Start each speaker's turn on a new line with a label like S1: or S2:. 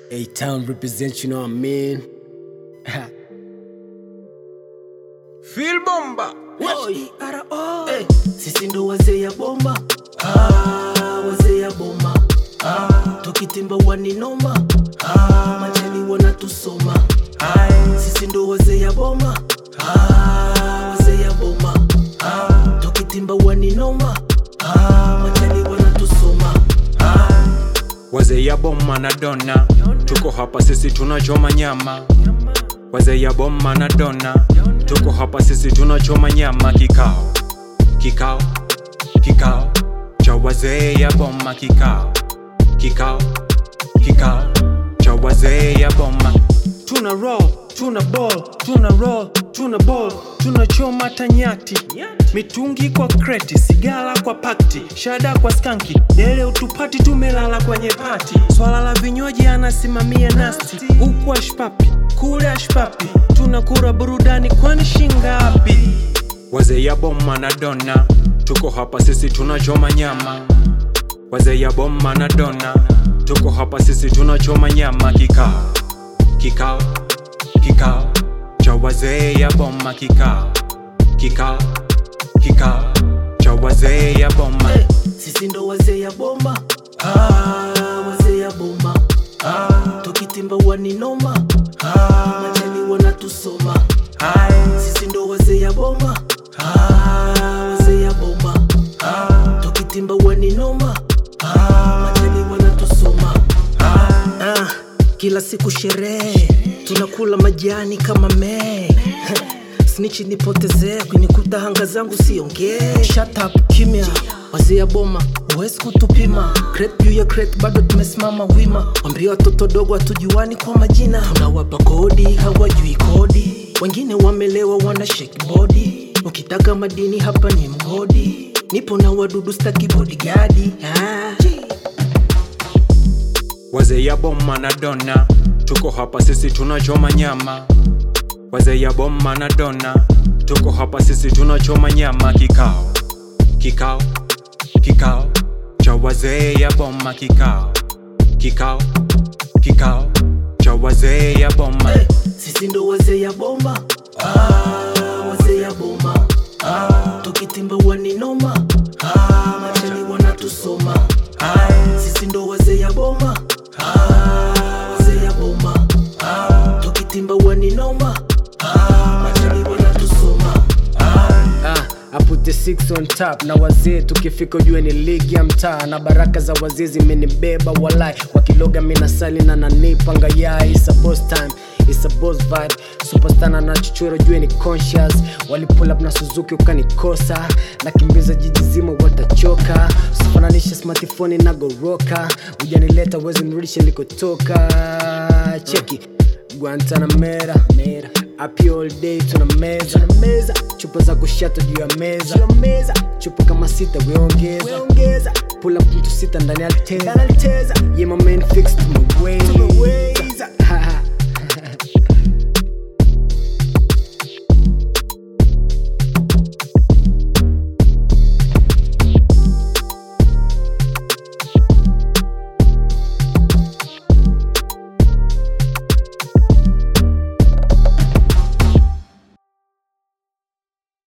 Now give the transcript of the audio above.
S1: A town represent, you know what I mean?
S2: Feel bomba.
S3: Hey, sisi ndo wazee ya bomba ah, wazee ya bomba ah, tukitimba waninoma ah, majani wanatusoma sisi ndo wazee ya bomba ah, wazee ya bomba ah, tukitimba waninoma ah, majani wanatusoma
S2: Wazee ya bomma na dona, tuko hapa sisi tunachoma nyama. Wazee ya bomma na dona, tuko hapa sisi tunachoma nyama. Kikao, kikao, kikao cha wazee ya bomma. Kikao, kikao, kikao cha wazee ya bomma. Tuna roll, tuna ball, tuna roll, tuna ball, tunachoma tanyati mitungi kwa kreti, sigara kwa pakti, shada kwa skanki, dele utupati, tumelala kwenye pati. Swala la vinywaji anasimamia nasti, huku ashpapi, kule ashpapi, tunakura burudani, kwani shingapi? Wazee ya bomma na dona, tuko hapa sisi tunachoma nyama. Wazee ya bomma na dona, tuko hapa sisi tunachoma nyama. Kikao, kikao, kikao cha wazee ya bomma. Kikao, kikao, kikao cha wazee ya bomma.
S3: hey, sisi ndo wazee ya bomba ah, wazee ya bomba ah, tukitimba waninoma ah, majani wanatusoma sisi ndo wazee ya bomba ah, wazee ya bomba ah, tukitimba waninoma ah, majani wanatusoma ah, kila siku sherehe tunakula majani kama mee snichi nipotezee kunikuta hanga zangu siongee Shut up, kimya wazee ya boma huwezi kutupima crate juu ya crate bado tumesimama wima wambia watoto dogo hatujuani kwa majina tunawapa kodi hawajui kodi wengine wamelewa wana shake body ukitaka madini hapa ni mgodi nipo na wadudu staki bodigadi ah.
S2: Wazee ya bomma na dona, tuko hapa sisi tunachoma nyama. Wazee ya bomma na dona, tuko hapa sisi tunachoma nyama. Kikao, kikao, kikao cha wazee ya bomma. Kikao, kikao, kikao cha wazee ya bomma.
S3: Hey, sisi ndo wazee ya bomba ah, wazee ya bomba ah, tukitimba waninoma ah, majani wanatusoma sisi ndo wazee ya bomba ah, wazee ya bomba ah, tukitimba waninoma ah, majani wanatusoma
S1: Ah, I put the six on top na wazee tukifika ujue ni ligi ya mtaa na baraka za wazee zimenibeba walai wakiloga minasali na nanipanga ya it's a boss time It's a boss vibe superstar na nachochoro jue ni conscious walipull up na Suzuki ukanikosa nakimbiza jiji zima watachoka usifananishe smartphone na goroka ujanileta wezi nirudishe nilikotoka cheki Guantanamera mera Happy all day tuna meza tuna meza chupa za kushata juu ya meza juu ya meza chupa kama sita weongeza weongeza pull up mtu sita ndani ya alteza yeah my man fix to my way